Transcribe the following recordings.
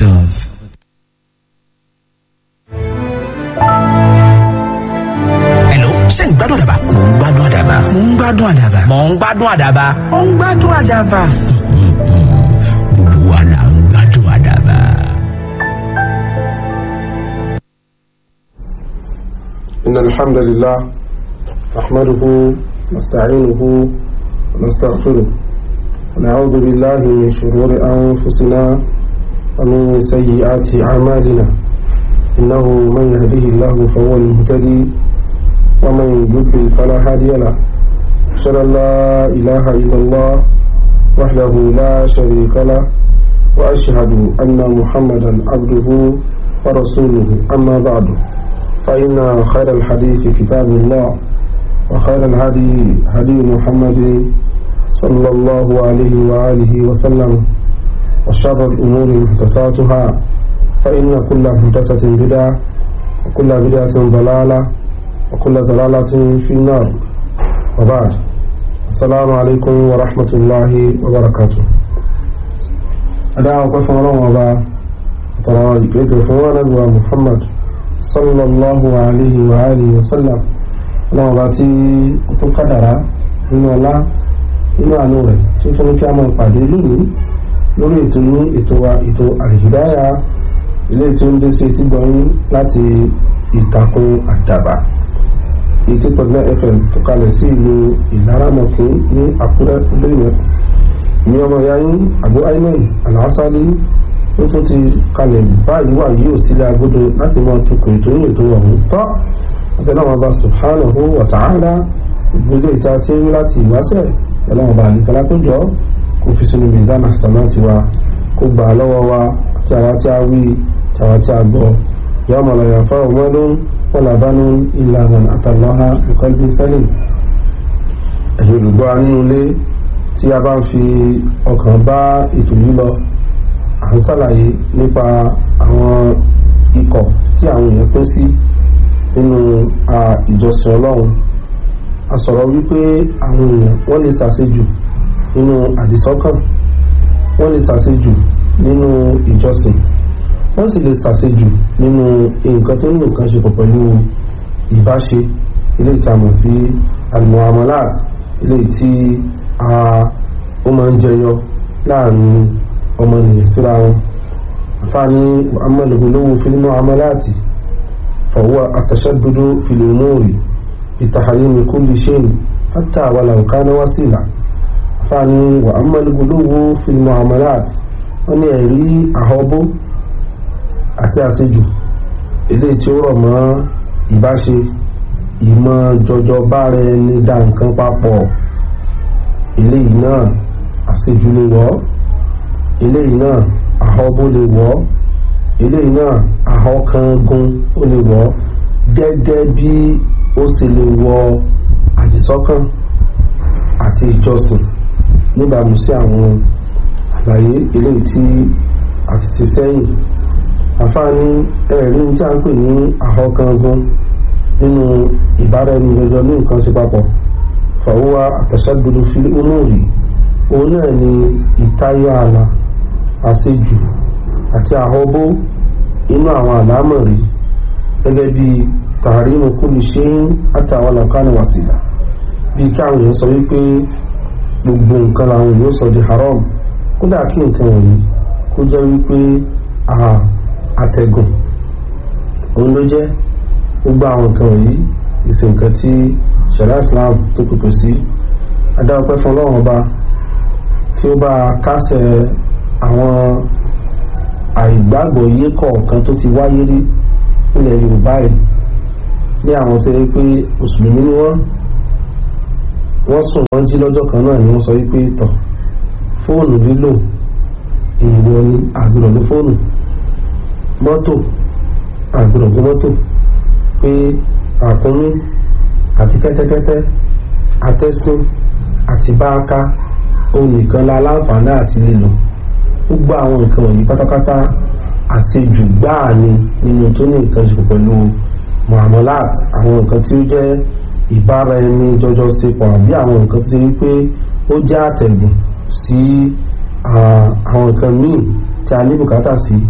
Dove. Hello, ṣé ń gbádùn àdàbà? Mò ń gbádùn àdàbà. Mò ń gbádùn àdàbà. Mò ń gbádùn àdàbà. Mò ń gbádùn àdàbà. Gbogbo wa là ń gbádùn àdàbà. إن الحمد لله نحمده نستعينه ونستغفره ونعوذ بالله من شرور أنفسنا ومن سيئات أعمالنا إنه من يهده الله فهو المهتدي ومن يضلل فلا هادي له أشهد أن لا إله إلا الله وحده لا شريك له وأشهد أن محمدا عبده ورسوله أما بعد فإن خير الحديث كتاب الله وخير الهدي هدي محمد صلى الله عليه وآله وسلم وشر الأمور محدثاتها فإن كل محدثة بدعة وكل بدعة ضلالة وكل ضلالة في النار وبعد السلام عليكم ورحمة الله وبركاته أدعى وقفنا الله وبا ترى يقول محمد sallallahu alayhi wa alihi wa sallam ọlọ́run bá tí ó tún kádàrá nínú ọlá nínú àánú rẹ̀ tí ó tún ní kí a máa pàdé lónìí lórí ètò ní ètò wa ètò àlìhídáyà ilé tí ó ń dé sí etí gbọ̀nyìn láti ìtàkùn àdàbà etí pọ̀lẹ́ fm tó kalẹ̀ sí ìlú ìlaramọ̀kì ní àkúrẹ́ olóyè ní ọmọ ìyá yín àbú aimen alásálí ó tún ti kalẹ̀ báyìí wà yóò sílẹ̀ agodo láti máa tukọ̀ ètò ní ètò ọ̀hún tọ́ abẹ́láwọn ọba subhanahu wa ta'ala ìgbélé ìta tí ń láti ìwáṣẹ̀ abẹ́láwọn ọba àlìkọ́lá tó jọ kó fi sínú mizan hasanati wa kó gbà lọ́wọ́ wa tí àwa tí a wí tí àwa tí a gbọ́ yawma la yanfa'u malun wala banun illa man atallaha bi qalbin salim ẹ̀yìn olùgbọ́ nínú ilé tí a bá ń fi ọkàn bá ètò yìí lọ à ń ṣàlàyé nípa àwọn ikọ̀ tí àwọn èèyàn pín sí nínú ìjọsìn ọlọ́run a sọ̀rọ̀ wípé àwọn èèyàn wọ́n lè ṣàṣejù nínú àdìsọ́kàn wọ́n lè ṣàṣejù nínú ìjọsìn wọ́n sì lè ṣàṣejù nínú nǹkan tó ní nǹkan ṣe pọ̀ pẹ̀lú ìbáṣe ilé ìtàmọ̀ sí almuamalat ilé tí ó máa ń jẹyọ láàrin ọmọnìyàn síra wọn àfáàní muhammadu lówó fílmù amalati fọwọ́ àtàṣàdúdú fìlúmọ́ọ̀rì ìtàhàrími kúlì ṣẹ́yìn hátà wàlà òkánà wásìlà àfáàní muhammadu lówó fílmù amalati wọ́n ní ẹ̀rí àhọ́bó àti àṣejù eléyìí tí ó rọ̀ mọ́ ìbáṣe ìmọ̀ jọjọ bára ẹni dá nǹkan papọ̀ eléyìí náà àṣejù lè wọ́ eléyìí náà àhọ́bó lè wọ́ eléyìí náà àhọ́kangun ó lè wọ́ gẹ́gẹ́ bí ó sì lè wọ àdìsọ́kàn àti ìjọsìn níbàámu sí àwọn àlàyé eléyìí tí a ti ṣe sẹ́yìn àfáàní ẹ̀rí tí a ń pè ní àhọ́kangun nínú ìbáraẹnìyànjọ ní nǹkan ṣe papọ̀ fàwọ́wá àtàṣàgbèrè fi onóòrì òun náà ni ìtayọ ààlà àṣejù àti àhọ́bó inú àwọn àlámọ̀rí gẹ́gẹ́ bí tààrímù kúlù ṣe ń àtàwọn àlàkánì wàsílà bí káwọn èèyàn sọ wípé gbogbo nǹkan làwọn èèyàn sọ di haram kódà kí nǹkan wọ̀nyí kó jẹ́ wípé àtẹ̀gùn òun ló jẹ́ gbogbo àwọn nǹkan wọ̀nyí ìsìn nǹkan tí ṣẹ̀dá Islam tó pèpè sí adáwọ̀pẹ́ fún ọlọ́run ọba tí ó bá kásẹ̀ àwọn àìgbàgbọ́ yé kọ̀ọ̀kan tó ti wáyé rí nílẹ̀ Yorùbá yìí ní àwọn tó yẹ pé mùsùlùmí ni wọ́n wọ́n sùn wọ́n jí lọ́jọ́ kan náà ni wọ́n sọ wípé tọ̀ fóònù lílò èèwọ̀ ni àgbèrò ló fóònù mọ́tò àgbèrò ló mọ́tò pé àkúnmí àti kẹ́tẹ́kẹ́tẹ́ atẹ́sìn àti báàká òun nìkan la láǹfààní àti lílò gbogbo àwọn nǹkan wọ̀nyí pátápátá àṣejù gbáà ni nínú tó ní nǹkan ṣe pẹ̀lú muamalat àwọn nǹkan tí ó jẹ́ ìbára ẹni jọjọ ṣe pọ̀ àbí àwọn nǹkan tí ó pé ó jẹ́ àtẹ̀gùn sí àwọn nǹkan míì tí a ní bùkátà sí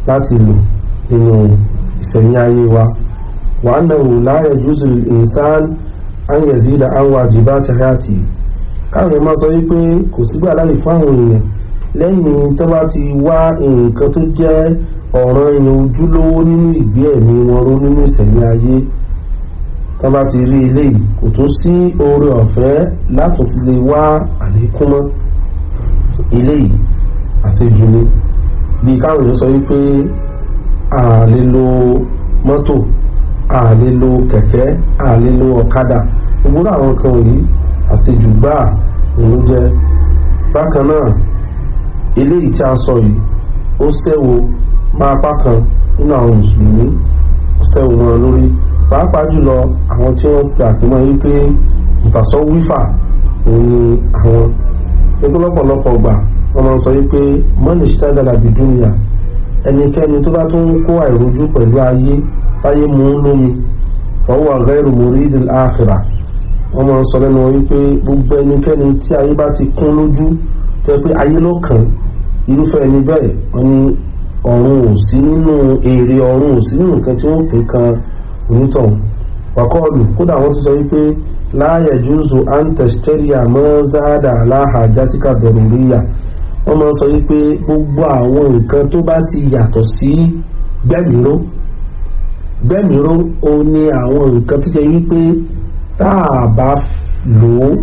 láti lò nínú ìsẹ̀mí ayé wa wa annahu la yajuzu lil insan an yazida an wajibati hayati káwọn èèyàn máa sọ wípé kò sígbà láyè fún àwọn èèyàn lẹ́yìn tó bá ti wá nǹkan tó jẹ́ ọ̀ràn èèyàn ojúlówó nínú ìgbé ẹ̀mí wọn ró nínú ìsẹ̀mí ayé tó bá ti rí eléyìí kò tún sí oore ọ̀fẹ́ látún ti lè wá àlékún mọ́ eléyìí àṣejù ni bí káwọn èèyàn sọ wípé a lè lo mọ́tò a lè lo kẹ̀kẹ́ a lè lo ọ̀kadà gbogbo àwọn kan wọ̀nyí àṣejù gbáà ló jẹ́ bákan náà eléyìí tí a sọ yìí ó ṣẹ́wó máa apá kan nínú àwọn mùsùlùmí ó ṣẹ́wó wọn lórí pàápàá jùlọ àwọn tí wọ́n gbà pé wọ́n yí pé ìfàsọ́ wífà òun ni àwọn nígbà lọ́pọ̀lọpọ̀ gbà wọ́n máa ń sọ yí pé mọ́nì ṣítàgàlà bìdúnìyà ẹnikẹ́ni tó bá tún kó àìrójú pẹ̀lú ayé báyé mú un lómi fọwọ́ àgáìrò muridil akhira wọ́n máa ń sọ lẹ́nu wọn wípé gbogbo ẹnikẹ́ni tí ayé bá ti kún lójú tó yẹ pé ayé ló kàn irúfẹ́ ẹni bẹ́ẹ̀ wọ́n ní ọ̀run ò sí nínú èrè ọ̀run ò sí nínú nǹkan tí wọ́n pè kan onítọ̀hún wàkọ́ọ̀lù kódà wọ́n ti sọ wípé láàyè júùsù antesteria mọ́záàdà aláhàjátìkà dọ̀rùríyà wọ́n máa ń sọ wípé gbogbo àwọn nǹkan tó bá ti yàtọ̀ sí gbẹ̀míró gbẹ̀míró ó ní àwọn nǹkan tó jẹ́ wípé tá a bá lò ó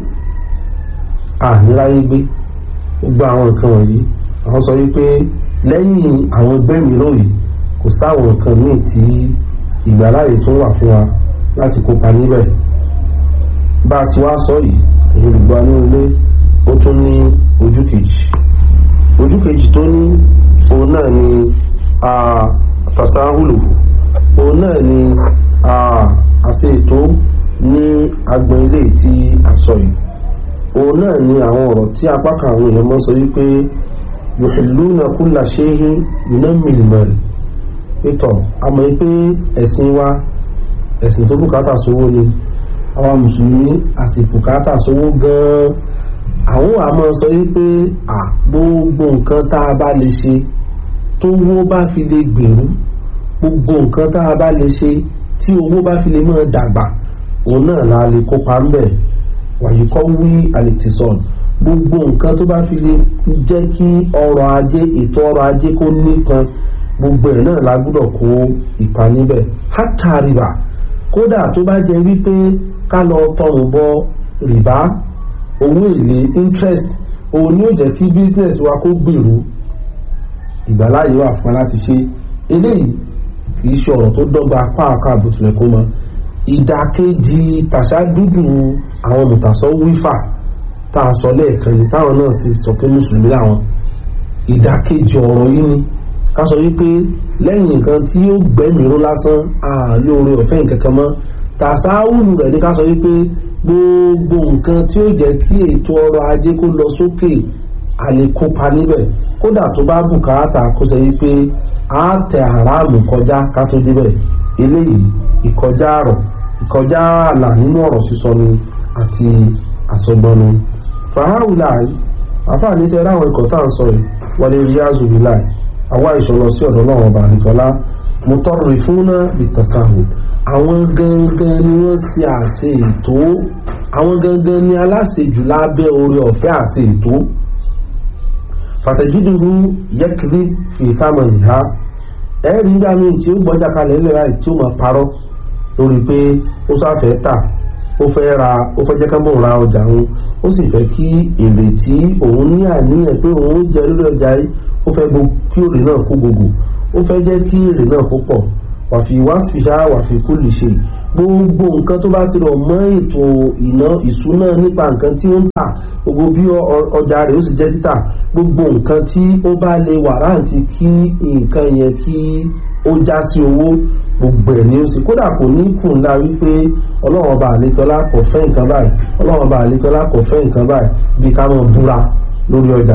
àníláyé gbé gbogbo àwọn nǹkan wọ̀nyí àwọn sọ wípé lẹ́yìn àwọn gbẹ̀míró yìí kò sáwọn nǹkan míì tí ìgbàláyè tó wà fún wa láti kópa níbẹ̀ bá a ti wá sọ yìí èyí olùgbọ́ ní ilé ó tún ní ojú kejì ojú kejì tó ní òun náà ni tasahulu òun náà ni àṣẹ ètò ní agbọn ilé tí a sọ yìí òun náà ni àwọn ọ̀rọ̀ tí apá kan àwọn èèyàn mọ́ sọ wípé yuhilluna kulla shay'in yunammil mal pétọ̀ àmọ́ pé ẹ̀sìn wa ẹ̀sìn tó bùkátà sówó ni àwọn mùsùlùmí àsìbùkátà sówó gan-an àwọn àmọ́ sọ wípé à gbogbo nǹkan tá a bá lè ṣe tó wó bá fi lè gbèrú gbogbo nǹkan tá a bá lè ṣe tí owó bá fi lè máa dàgbà òun náà la lè kópa ń bẹ̀ wàyí kọ́ wí àlètìsọ̀n gbogbo nǹkan tó bá fi lè jẹ́ kí ọrọ̀ ajé ètò ọrọ̀ ajé kó nípọn gbogbo ẹ̀ náà la gbúdọ̀ kó ipa níbẹ̀ hátà rìbá kódà tó bá jẹ́ wípé ká lọ tọrùn bọ rìbá owó èlé interest òun ni ó jẹ́ kí business wa kó gbèrú ìgbàláyé wà fún wa láti ṣe eléyìí kì í ṣe ọ̀rọ̀ tó dọ́gba pàápàá àbùtùlẹ̀ kó mọ ìdàkejì tàṣà dúdú àwọn mùtàsọ́ wífà tá a sọ lẹ́ẹ̀kan yìí táwọn náà sì sọ pé mùsùlùmí làwọn ìdàkejì ọ̀rọ̀ yìí ni ká sọ wípé lẹ́yìn nǹkan tí yóò gbẹ́mìíró lásán àlè oore ọ̀fẹ́ nǹkan kan mọ́ tàṣáwùlù rẹ̀ ní ká sọ wípé gbogbo nǹkan tí ó jẹ́ kí ètò ọrọ̀ ajé kó lọ sókè àlè kópa níbẹ̀ kódà tó bá bùkátà kó sọ wípé á tẹ àràmù kọjá ká tó débẹ̀ eléyìí ìkọjá àrọ̀ ìkọjá àlà nínú ọ̀rọ̀ sísọ ni àti àsọgbọnu fàáwùlà àfààní tẹ ráwọn ikọ̀ tá à ń sọ yìí wọlé rí azùbílà àwa ìṣọlọ sí ọ̀dọ̀ náà ọba àdìsọ́lá mo tọrọ ìfúnná ìtàsáhùn àwọn gangan ni wọ́n ṣe àṣe ètò àwọn gangan ni aláṣejù lábẹ́ orí ọ̀fẹ́ àṣe ètò fàtẹ̀jídùrú yẹ́kìrí fìfàmọ̀ ìhá ẹ̀rí nígbà míì tí ó gbọ́jà kalẹ̀ ńlẹ̀ láì tí ó máa parọ́ lórí pé ó sáfẹ́ tà ó fẹ́ ra ó fẹ́ jẹ́ ká mọ̀ ra ọjà òun ó sì fẹ́ kí èrè tí òun ní àníyàn pé òun jẹ lórí ọjà yìí ó fẹ́ kí èrè náà kó gbogbo ó fẹ́ jẹ́ kí èrè náà kó pọ̀ wàfi wàsífìṣà wàfi kú lè ṣe gbogbo nǹkan tó bá ti rọ̀ mọ́ ètò ìná ìṣúná nípa nǹkan tí ó ń tà gbogbo bí ọjà rẹ̀ ó sì jẹ́ títà gbogbo nǹkan tí ó bá lè wàrántì kí nǹkan yẹn kí ó já sí owó gbogbo ẹ̀ ní ó sì kódà kò ní kùn ńlá wípé ọlọ́run ọba àlékọ́lá kò fẹ́ nǹkan báyìí ọlọ́run ọba àlékọ́lá kò fẹ́ nǹkan báyìí bí ká mọ̀ búra lórí ọjà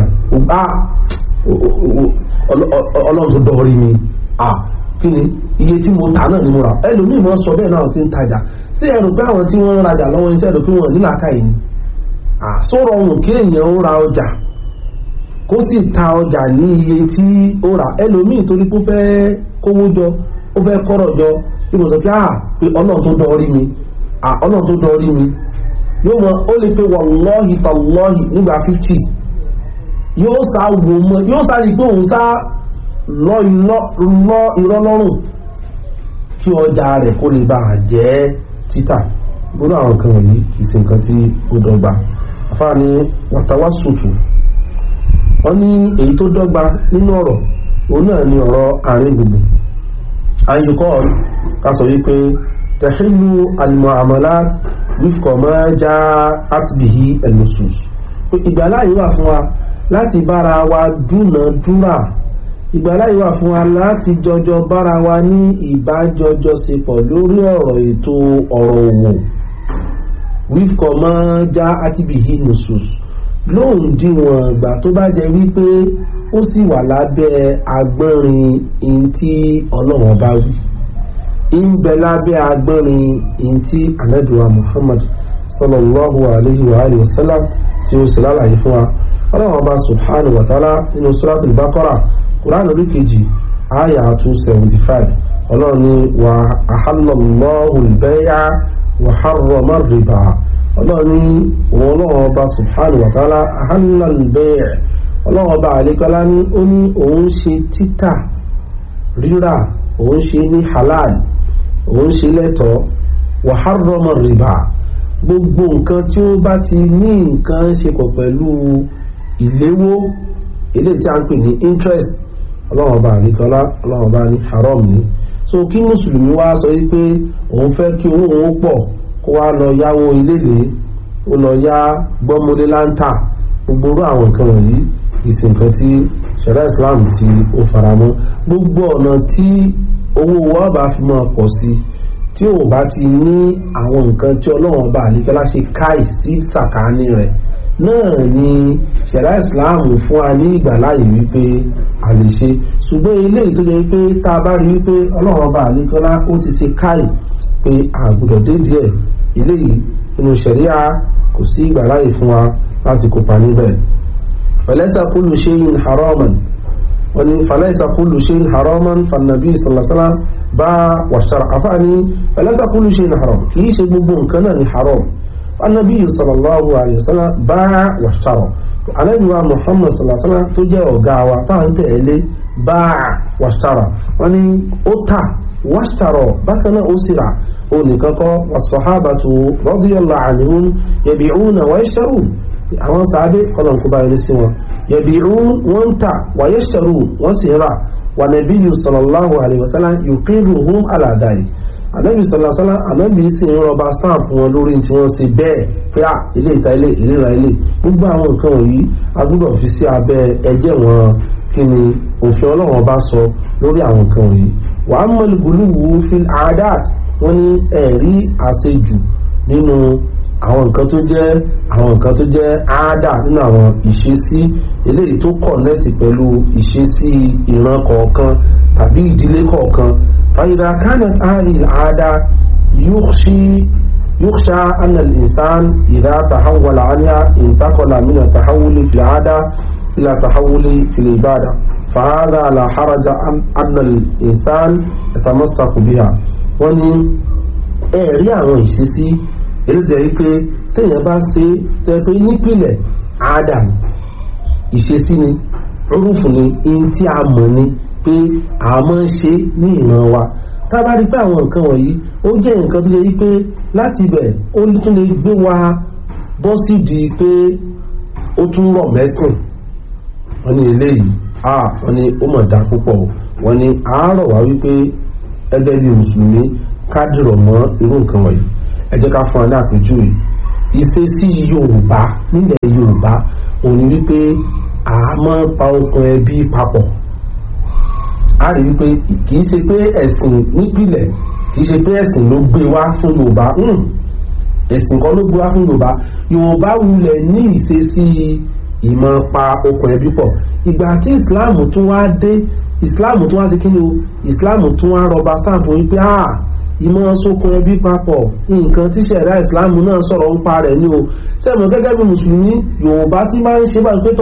ọlọ́run tó dọ̀rí mi kí ni iye tí mo tà náà ni mo rà ẹlòmíì máa sọ bẹ́ẹ̀ náà ti ń tajà sí ẹrù pé àwọn tí wọ́n ń rajà lọ́wọ́ iṣẹ́ ẹ̀rọ pé wọ́n nílà ká yìí ni sọ̀rọ̀ ohun kí èèyàn ń ra ọjà kó kó sì ta ọjà ní iye tí ó rà ẹlòmíì torí pé ó fẹ́ kówó jọ ó fẹ́ kọ́rọ̀ jọ ìmọ̀ sọ pé à pé ọlọ́run tó dọ̀ọ́rí mi à ọlọ́run tó dọ̀ọ́rí mi yóò mọ ó lè pe wàlọ́ọ̀hì tàlọ́ọ̀hì nígbà fifty yóò sá wò mọ yóò sá rí pé òun sá lọ irọ́ lọ́rùn kí ọjà rẹ̀ kó lè bá a jẹ́ títà gbọ́dọ̀ àwọn nǹkan wọ̀nyí kì í ṣe nǹkan tí ó dọ́gba àfáàní wàtàwá sùtù wọ́n ní èyí tó dọ́gba nínú ọ̀rọ̀ òun náà ni ọ̀rọ̀ àárín gbùngbùn àyíkọ́ ká sọ wípé tẹ̀sílù al-mu'amalat wífkọ̀ máa já àtìbìhí ẹ̀lùsùs ìgbàláyé wà fún wa láti bára wa dúnàdúrà ìgbàláyé wà fún wa láti jọjọ bára wa ní ìbájọjọsepọ̀ lórí ọ̀rọ̀ ètò ọ̀rọ̀ òwò wífkọ̀ máa já àtìbìhí ẹ̀lùsùs lóhùn díwọ̀n ìgbà tó bá jẹ́ wípé ó sì wà lábẹ́ agbọ́nrin in tí ọlọ́run bá wí ń bẹ lábẹ́ agbọ́nrin in tí anabiwa muhammad sallallahu alayhi wa alayhi wa sallam tí ó sì lálàyé fún wa ọlọ́run ọba subhanahu wa ta'ala nínú suratul baqara quran orí kejì aya two seventy five ọlọ́run ní wa ahallallahu al-bay'a wa harrama ar-riba ọlọ́run ní òun ọlọ́run ọba subhanahu wa ta'ala ahalla al-bay' ọlọ́run ọba àlékọ́lá ní ó ní òun ṣe títà rírà òun ṣe ní halal òun ṣe lẹ́tọ̀ọ́ wa harrama rìbá gbogbo nǹkan tí ó bá ti ní nǹkan ṣe pọ̀ pẹ̀lú ìléwó eléyìí tí a ń pè ní interest ọlọ́run ọba àlékọ́lá ọlọ́run ọba ní haram ní so kí mùsùlùmí wá sọ wípé òun fẹ́ kí owó òun pọ̀ kó wá lọ yáwó iléèlé ó lọ yá gbọ́mọdé láńtà gbogbo orú àwọn nǹkan wọ̀nyí ìsìn nǹkan tí ṣẹ̀rẹ́ islam tí ó faramọ́ gbogbo ọ̀nà tí owó wa bá fi máa pọ̀ sí tí ò bá ti ní àwọn nǹkan tí ọlọ́run bá àlékẹ́lá ṣe káì sí sàkáání rẹ̀ náà ni ṣẹ̀rẹ́ islam fún wa ní ìgbàláyè wípé a lè ṣe ṣùgbọ́n eléyìí tó jẹ́ wípé tá a bá rí wípé ọlọ́run bá àlékẹ́lá ó ti ṣe káì pé àgùdọ̀ dé díẹ̀ eléyìí nínú ṣẹ̀ríà kò sí ìgbàláyè fún wa láti kópa níbẹ̀. فليس كل شيء حراما فليس كل شيء حراما فالنبي صلى الله عليه وسلم باع واشترى أفعني فليس كل شيء حرام كي شيء ببون كان حرام فالنبي صلى الله عليه وسلم باع واشترى النبي محمد صلى الله عليه وسلم تجاه غاوة فأنت إلي باع واشترى وني أتا واشترى بكنا أسرع ونكاكا والصحابة رضي الله عنهم يبيعون ويشترون àwọn sàádé kọlọ̀ kó bá yẹn sí wọn yabi'un wọ́n ń tà wa yashtaru wọ́n sì rà wà nabiyyu sallallahu alayhi wa sallam yuqiruhum ala dhalik ànábì sallallahu alayhi wa sallam ànábì sì ń rọba stamp wọn lórí tí wọ́n ṣe bẹ́ẹ̀ pé à ilé ìta ilé ìlera ilé gbogbo àwọn nǹkan wọ̀nyí a gbọ́dọ̀ fi sí abẹ́ ẹjẹ́ wọn kí ni òfin ọlọ́run bá sọ lórí àwọn nǹkan wọ̀nyí wa amma al-ghuluwu fil 'adat wọ́n ní ẹ̀rí àṣejù nínú àwọn nǹkan tó jẹ́ àwọn nǹkan tó jẹ́ áádà nínú àwọn ìṣesí eléyìí tó kọ̀nẹ́tì pẹ̀lú ìṣesí ìran kọ̀ọ̀kan tàbí ìdílé kọ̀ọ̀kan fàyídà kánẹt àárín àádá yúkṣá anal insan ìdá tàhàwàlà ánìyà ìntàkọlà mìíràn tàhàwùlì fìlà àádá ìlà tàhàwùlì fìlà ìbàdà fàhádà àlàhàrájà anal insan ìtàmọ́sàkù bíhà wọ́n ní ẹ̀rí àwọn ìṣesí èròjà yìí pé téèyàn bá ṣe tẹ pé nípìnlẹ̀ adam ìṣesí ni rúfù ni ihun tí a mọ̀ ni pé a máa ń ṣe ní ìran wa tá a bá rí pé àwọn nǹkan wọ̀nyí ó jẹ́ nǹkan tó yẹ yí pé láti ibẹ̀ ó tún lè gbé wa bọ́ sí di pé ó tún rọ̀ mẹ́sìn wọ́n ní eléyìí a wọ́n ní ó mọ̀ dá púpọ̀ wọ́n ní àárọ̀ wá wípé ẹgbẹ́ bíi mùsùlùmí ká dìrọ̀ mọ́ irú nǹkan wọ̀nyí ẹ jẹ́ ká fún ọ ní àpèjúwe ìṣesí yorùbá nílẹ̀ yorùbá òun ni wípé a máa ń pa okùn ẹbí papọ̀ a rí wípé kì í ṣe pé ẹ̀sìn nípìnlẹ̀ kì í ṣe pé ẹ̀sìn ló gbé wá fún yorùbá ẹ̀sìn kan ló gbé wá fún yorùbá yorùbá wulẹ̀ ní ìṣesí ìmọ̀ pa okùn ẹbí pọ̀ ìgbà tí islam tún wá dé islam tún wá sí kí ni o islam tún wá rọba stamp wípé ah ìmọ̀ sókun ẹbí papọ̀ nǹkan tí ṣẹ̀dá ìsìláàmù náà sọ̀rọ̀ ń pa rẹ̀ ní o sẹ́mu gẹ́gẹ́ bí mùsùlùmí yorùbá tí máa ń ṣe bá ń pétọ̀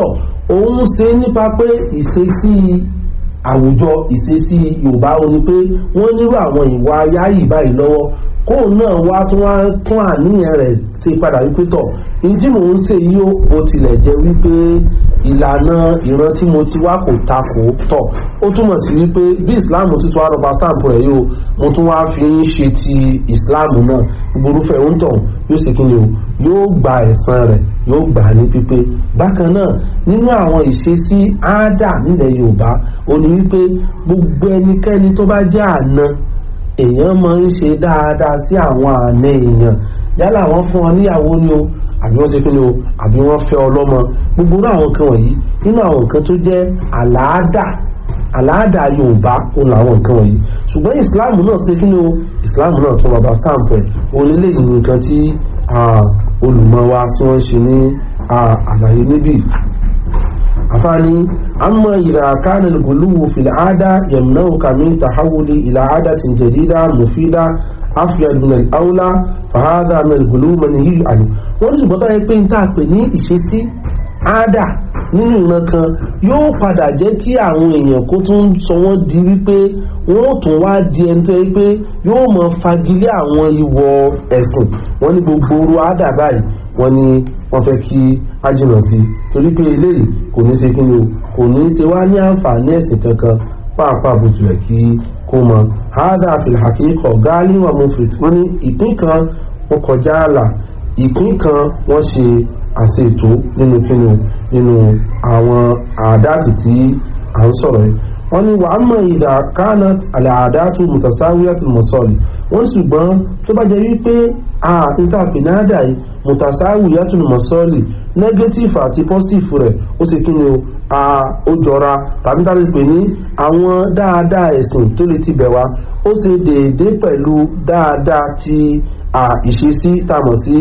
òun ṣe nípa pé ìṣesí àwùjọ ìṣesí yorùbá ó ní pé wọ́n nírú àwọn ìwà yáyì báyìí lọ́wọ́ kóun náà wá tún wá tún àníyàn rẹ̀ ṣe padà wípé tọ̀ ní tí mò ń ṣe yìí ó bó tilẹ̀ jẹ́ wípé ìlànà ìran tí mo ti wá kò takò tọ̀ ó túmọ̀ sí wípé bí islam ti sọ àrọ̀bà stamp rẹ̀ yóò mo tún wá fi ń ṣe ti islam náà gborúfẹ́ ń tọ̀ yóò ṣe kí ni o yóò gba ẹ̀san rẹ̀ yóò gbà ní pípé bákan náà nínú àwọn ìṣesí áádà nílẹ̀ yorùbá ó ní wípé gbogbo ẹnikẹ́ni tó bá jẹ́ àna èèyàn máa ń ṣe dáadáa sí àwọn àna èèyàn yálà wọ́n fún ọ níyàwó ni o àbí wọ́n ṣe kí ni o àbí wọ́n fẹ́ ọlọ́mọ gbogbo irú àwọn nǹkan wọ̀nyí nínú àwọn nǹkan tó jẹ́ àlàádà àlàádà yorùbá òun làwọn nǹkan wọ̀nyí ṣùgbọ́n islam náà ṣe kí ni o islam náà tún bàbá stamp ẹ̀ òun lélẹ́yìn nǹkan tí olùmọ̀ wa tí wọ́n ń ṣe ní àlàyé níbí afani amma idha kana al-ghuluw fi al-'ada yamna'uka min tahawuli ila 'adatin jadida mufida afyad min al-awla fa hadha min al-ghuluw manhiy anhu wọ́n ní ṣùgbọ́n báyìí pé n tá a pè ní ìṣesí àádà nínú ìran kan yóò padà jẹ́ kí àwọn èèyàn kó tún sọ wọ́n di wípé wọ́n ó tún wá di ẹni tó yẹ pé yóò mọ fagilé àwọn ìwọ̀ ẹ̀sìn wọ́n ní gbogbo orú àádà báyìí wọ́n ní wọ́n fẹ́ kí á jìnnà sí i torí pé eléyìí kò ní ṣe kí ni o kò ní ṣe wá ní àǹfààní ẹ̀sìn kankan pàápàá bó tilẹ̀ kí kó mọ àádà fil haqiqa gáálí wà mufrit wọ́n ní ìpín kan wọ́n kọjá àlà ìpín kan wọ́n ṣe àṣètò nínú kíni o nínú àwọn àdáàtì tí à ń sọ̀rọ̀ yìí wọ́n ní wàá mọ̀ ìdá kánà àlẹ́ àdáàtù mùtàsáwíyàtù mọ̀sọ́ọ̀lì wọ́n ṣùgbọ́n tó bá jẹ́ wípé a ìtàpínádà yìí mùtàsáwíyàtù mọ̀sọ́ọ̀lì negative àti positive rẹ̀ ó ṣe kí ni o ó jọra tàbí tá a lè pè ní àwọn dáadáa ẹ̀sìn tó lè ti bẹ̀ wá ó ṣe déédéé pẹ̀lú dáadáa ti ìṣesí tá a mọ̀ sí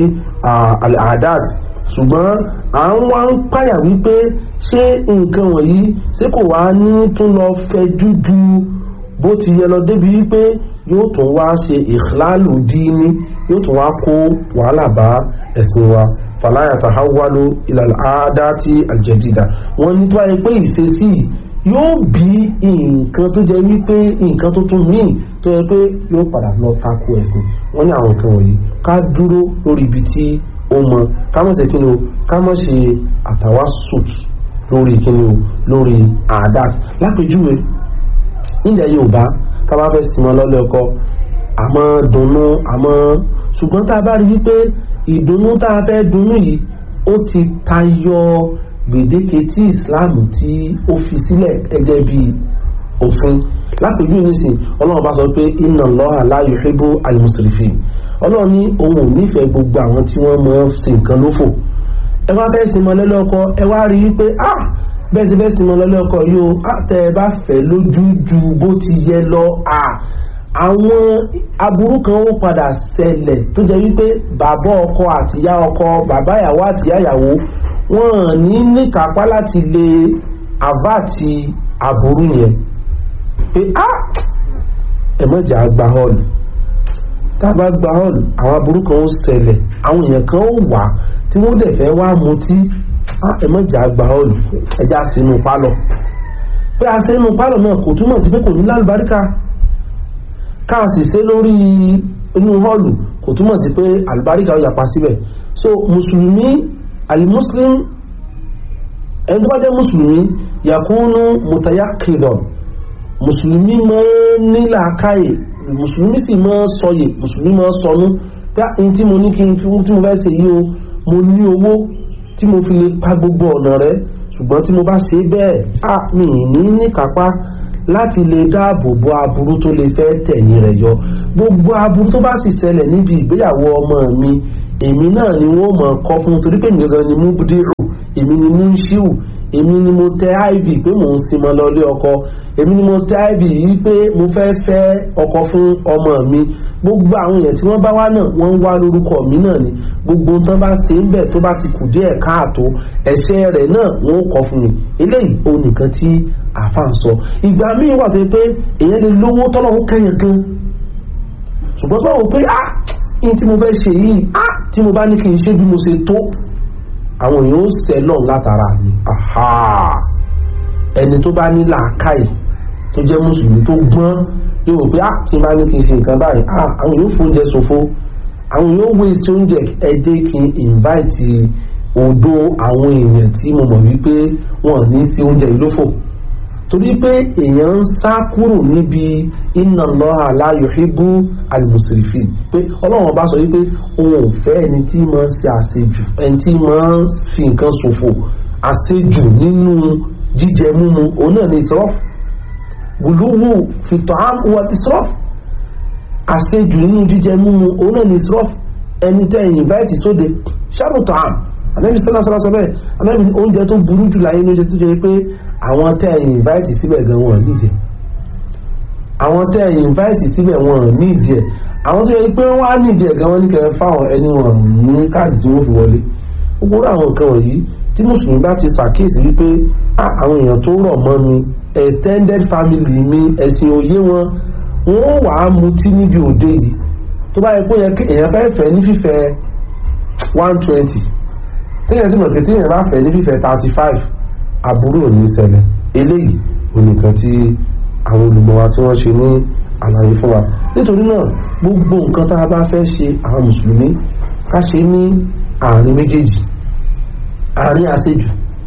àdáàt ṣùgbọ́n à ń wá ń páyà wípé ṣé nǹkan wọ̀nyí ṣé kò wá ní tún lọ fẹjú ju bó ti yẹ lọ débi wípé yóò tún wá ṣe ìhlálù díní yóò tún wá kó wàhálà bá ẹ̀sìn wa fàlàyà tàháwálò ìlànà àádáàtì àjẹdìdà wọn ní tó wáyé pé ìṣesí yóò bí nǹkan tó jẹ wípé nǹkan tó tún míì tó yẹ pé yóò padà lọ tako ẹ̀sìn wọn ní àwọn nǹkan wọ̀nyí ká dúró lórí ibi tí ó mọ ká má ṣe kí ni o ká má ṣe àtàwá sùt lórí kí ni o lórí àdáàtì lápèjúwe nílẹ̀ yorùbá tá a bá fẹ́ sinmi lọ́lẹ́ ọkọ àmọ́ dunnú àmọ́ ṣùgbọ́n tá a bá rí wípé ìdùnnú tá a fẹ́ dunnú yìí ó ti tayọ gbèdéke tí islam tí ó fi sílẹ̀ gẹ́gẹ́ bí òfin lápèjú nísìn ọlọ́run bá sọ pé inna Allaha la yuhibbu al-musrifin ọlọ́run ní òun ò nífẹ̀ẹ́ gbogbo àwọn tí wọ́n mọ̀ ṣe nǹkan lófò ẹ wá fẹ́ sinmi lọ́lẹ́ ọkọ ẹ wá rí wípé ah bẹ́ẹ̀ ti fẹ́ sinmi lọ́lẹ́ ọkọ yìí o tẹ́ ẹ bá fẹ́ lójú ju bó ti yẹ lọ ah àwọn aburú kan ó padà ṣẹlẹ̀ tó jẹ́ wípé bàbá ọkọ àtìyá ọkọ bàbá ìyàwó àtìyá ìyàwó wọn ní níkápá láti lè àbáàtì aburú yẹn pé á ẹ̀mọ́jà gba họ́ọ̀lù tá a bá gba họ́ọ̀lù àwọn aburú kan ó ṣẹlẹ̀ àwọn èèyàn kan ó wà tí wọ́n dẹ̀ fẹ́ wá mutí ẹ̀mọ́jà gba họ́ọ̀lù ẹja sínú pálọ̀ pé a sínú pálọ̀ náà kò túmọ̀ sí pé kò ní lálùbáríkà káàsì ṣe lórí inú họ́ọ̀lù kò túmọ̀ sí pé àlùbáríkà ó yapa síbẹ̀ so mùsùlùmí alimuslim ẹni tó bá jẹ́ mùsùlùmí yakunu mutayakidan mùsùlùmí máa ń ní làákàyè mùsùlùmí sì máa ń sọyè mùsùlùmí máa ń sọnú pé ní tí mo ní kí n tí mo fẹ́ ṣe yìí o mo ní owó tí mo fi lè pa gbogbo ọ̀nà rẹ ṣùgbọ́n tí mo bá ṣe bẹ́ẹ̀ á mi ní ní kápá láti lè dáàbò bo aburú tó lè fẹ́ tẹ̀yìn rẹ̀ yọ gbogbo aburú tó bá sì ṣẹlẹ̀ níbi ìgbéyàwó ọmọ mi èmi náà ni wọ́n mọ̀ kọ́ fún torí pé mi gangan ni mú bùdírù èmi ni mú ṣíù èmi ni mo tẹ iv pé mò ń sinmi lọlé ọkọ èmi ni mo tẹ iv yìí pé mo fẹ́ fẹ́ ọkọ fún ọmọ mi gbogbo àwọn èèyàn tí wọ́n bá wá náà wọ́n ń wá lórúkọ mi náà ni gbogbo tán bá ṣe ń bẹ̀ tó bá ti kù díẹ̀ káàtó ẹ̀ṣẹ̀ rẹ̀ náà wọ́n ó kọ́ fún mi eléyìí ó nìkan tí àfa ń sọ ìgbà míì wà tó yẹ pé èèyàn lè lówó tọ́lọ́wọ́ kẹ́yìn gan ṣùgbọ́n báwo pé ah ní tí mo fẹ́ ṣe yìí ah tí mo bá ní kí n ṣe bí mo ṣe tó àwọn èèyàn ó sẹ́ lọ́n látara mi ẹni tó bá ní làákàyè tó jẹ́ mùsùlùmí tó gbọ́n yóò wò pé ah tí n bá ní kí n ṣe nǹkan báyìí ah àwọn èèyàn fún oúnjẹ ṣòfò àwọn èèyàn waste oúnjẹ ẹ jẹ́ kí n invite odò àwọn èèyàn tí mo mọ̀ wípé wọn ní sí oúnjẹ ìlófò torí pé èèyàn ń sá kúrò níbi inna Allaha la yuhibbu al-musrifin pé ọlọ́run bá sọ wípé òun ò fẹ́ ẹni tí máa ń ṣe àṣejù ẹni tí máa ń fi nǹkan ṣòfò àṣejù nínú jíjẹ mímu òun náà ní israf gùlúwù fi ta'am wa israf àṣejù nínú jíjẹ mímu òun náà ní israf ẹni tẹ́ ẹ̀yìn báyìí sóde ṣàrù ta'am anabi sọlá sọlá sọ bẹ́ẹ̀ anabi oúnjẹ tó burú jù láyé lóúnjẹ tó jẹ́ pé àwọn tẹ́ ẹ̀yìn invite síbẹ̀ gan wọn nídìí àwọn tẹ́ ẹ̀yìn invite síbẹ̀ wọn nídìí ẹ̀ àwọn tó yẹ pé wọ́n á nídìí ẹ̀ gan wọn ní kẹfẹ́ fáwọn ẹni wọn ní káàdì tí wọ́n fi wọlé gbogbo àwọn nǹkan wọ̀nyí tí mùsùlùmí bá ti ṣàkíyèsí wípé àwọn èèyàn tó rọ̀ mọ́ mi extended family mi ẹ̀sìn òye wọn wọ́n wà á mutí níbi òde yìí tó bá yẹ pé èèyàn fẹ́ fẹ́ ní fífẹ́ one twenty téèyàn sì mọ̀ pé téèyàn bá fẹ́ ní fífẹ́ thirty five àbúrò ní ṣẹlẹ̀ eléyìí onìkan tí àwọn olùmọ̀ wa tí wọ́n ṣe ní àlàyé fún wa nítorí náà gbogbo nǹkan tá a bá fẹ́ ṣe àwọn mùsùlùmí ká ṣe ní àárín méjèèjì àárín àṣejù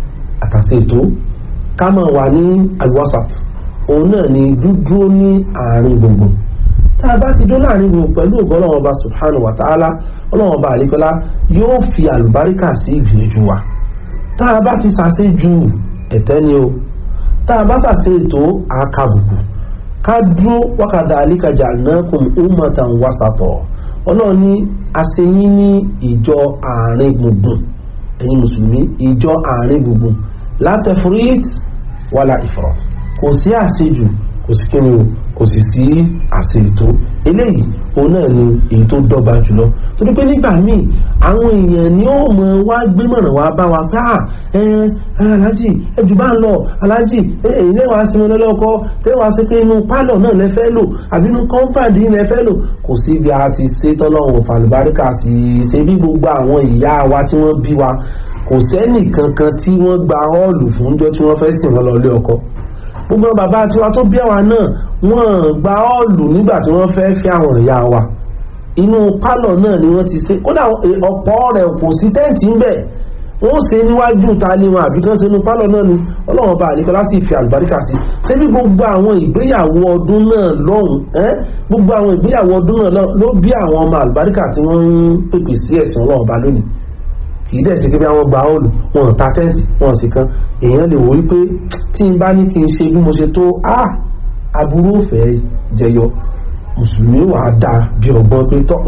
àtàṣe ètò ká máa wà ní alwasat òun náà ni dúdúró ní àárín gbùngbùn tá a bá ti dó láàrin gbùngbùn pẹ̀lú ògbọ́n ọlọ́run ọba subhanahu wa ta'ala ọlọ́run ọba àlekọ́lá yóò fi àlùbáríkà sí ìgbìyànjú wa tá a bá ti ṣàṣe ju ẹ̀tẹ́ ni o tá a bá ṣàṣe ètò àkàbùkù ká dúró wákàtí àlíkàjà náà kùn ummatan wasatọ̀ ọlọ́run ní àṣeyín ní ìjọ àárín gbùngbùn ẹ̀yin mùsùlùmí ìjọ àárín gbùngbùn látẹ̀fúrít wàlà ìfọ̀rọ̀ kò sí àṣejù kò sí kíni o kò sì sí àṣe ètò eléyìí òun náà ni èyí tó dọ́gba jùlọ torí pé nígbà míì àwọn èèyàn ni ó mọ wá gbémọ̀ràn wá bá wa pé à ẹ aláàjì ẹjù bá ń lọ aláàjì èyí lẹ́wàá sí wọn lọ́lọ́kọ́ tẹ́wàá sí pé inú pálọ̀ náà lẹ fẹ́ lò àbí inú kọ́ńpàdé lẹ fẹ́ lò kò sí bí a ti ṣe tọ́lọ́run fàlùbáríkà sí i ṣe bí gbogbo àwọn ìyá wa tí wọ́n bí wa kò sẹ́nì kankan tí wọ́n gba ọ́ọ̀lù fúnjọ́ tí wọ́n fẹ́ sìn wọn lọ lé ọkọ gbogbo bàbá tiwa tó bí àwa náà wọ́n gba ọ́ọ̀lù nígbà tí wọ́n fẹ́ fi àwọn ìyá wa inú pálọ̀ náà ni wọ́n ti ṣe kódà ọ̀pọ̀ rẹ̀ kò sí tẹ́ǹtì ń bẹ̀ wọ́n ṣe níwájú ta ni wọn àbí kan ṣe inú pálọ̀ náà ni ọlọ́run bá àníkọ́lá sì fi àlùbáríkà sí ṣé bí gbogbo àwọn ìgbéyàwó ọdún náà lọ́hùn gbogbo àwọn ìgbéyàwó ọdún náà ló bí àwọn ọmọ àlùbáríkà tí wọ́n ń pèpè sí ẹ̀sìn ọlọ́run bá lónìí kì í dẹ̀ ṣe kébí àwọn gba ọ́ọ̀lù wọn ta tẹ́ǹtì wọn sì kan èèyàn lè wò wípé tí n bá ní kí n ṣe bí mo ṣe tó a aburú òfẹ́ jẹyọ mùsùlùmí wà á dáa bí ọgbọ́n pé tọ́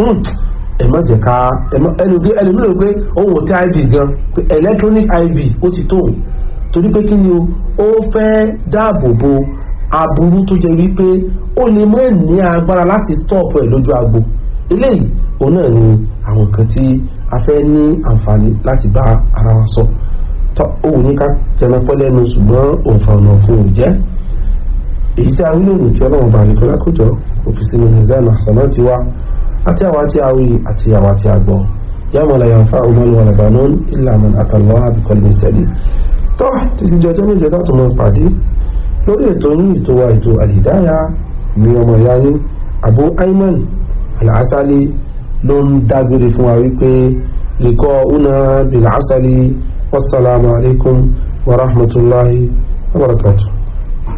ẹ má jẹ́ ká ẹnu bí ẹnu mìíràn pé òun ò tẹ iv gan pé electronic iv ó ti tóun torí pé kí ni o ó fẹ́ dáàbò bo aburú tó jẹ́ wípé ó lè mọ́ ní agbára láti stop ẹ̀ lójú agbo eléyìí òun náà ni àwọn nǹkan tí a fẹ́ ní àǹfààní láti bá ara wa sọ tọ́ òun ní ká jẹun pẹ́ lẹ́nu ṣùgbọ́n òǹfà ọ̀nà fún òun jẹ́ èyí tí a rí lónìí tí ọlọ́run bá nìkan lákòjọ òfìsí ní mizan àṣàná ti wá àti àwa tí a wí àti àwa tí a gbọ́ yàmọ̀ la yànfà ọmọlú wọn lẹ́bàánú ìlànà àtàlọ́ àbíkọ́lé sẹ́lì tọ́ títí jọjọ́ méjọ láti mọ pàdé lórí ètò yín ètò wa ètò àlìdáyà mi ọmọ ìyá yín Abu Ayman Al-Asali ló ń dágbére fún wa wípé lèkọ́ una bil asali wasalaamu alaykum wa rahmatulahi wa barakatuh.